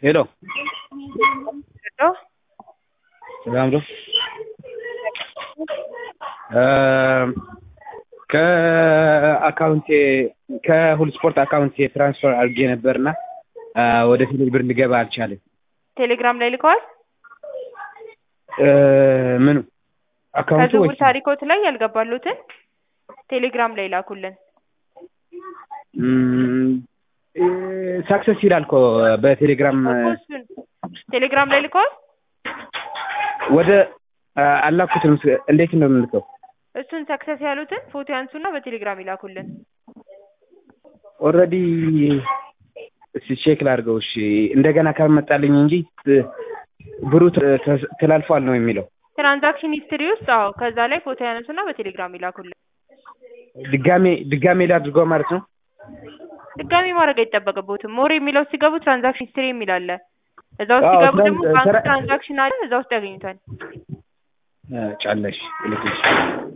ሄሎ ሄሎ ሰላም ነው? ከአካውንቴ ከሁሉ ስፖርት አካውንቴ ትራንስፈር አድርጌ ነበርና ወደ ቴሌ ብር ሊገባ አልቻለም። ቴሌግራም ላይ ልከዋል? ምኑ አካውንቱ ከዝውውር ወይስ ታሪኮት ላይ ያልገባሉትን ቴሌግራም ላይ ላኩልን። ሳክሰስ ይላል እኮ በቴሌግራም እኮ እሱን ቴሌግራም ላይ ልከዋል? ወደ አላኩትም። እንዴት ነው የምልከው? እሱን ሰክሰስ ያሉትን ፎቶ ያንሱና በቴሌግራም ይላኩልን። ኦልሬዲ እስኪ ቼክ ላድርገው። እሺ እንደገና ካልመጣልኝ እንጂ ብሩ ተ- ተላልፏል ነው የሚለው። ትራንዛክሽን ሂስትሪ ውስጥ አዎ፣ ከዛ ላይ ፎቶ ያነሱና በቴሌግራም ይላኩልን። ድጋሜ ድጋሜ ላድርገው ማለት ነው። ድጋሚ ማድረግ አይጠበቅቦትም። ሞር የሚለው ሲገቡ ትራንዛክሽን ሂስትሪ የሚል አለ። እዛ ውስጥ አዎ፣ ሲገቡ ትራን- ደግሞ ባንክ ትራ- ትራንዛክሽን አለ። እዛ ውስጥ ያገኙታል። ጫለሽ ልክሽ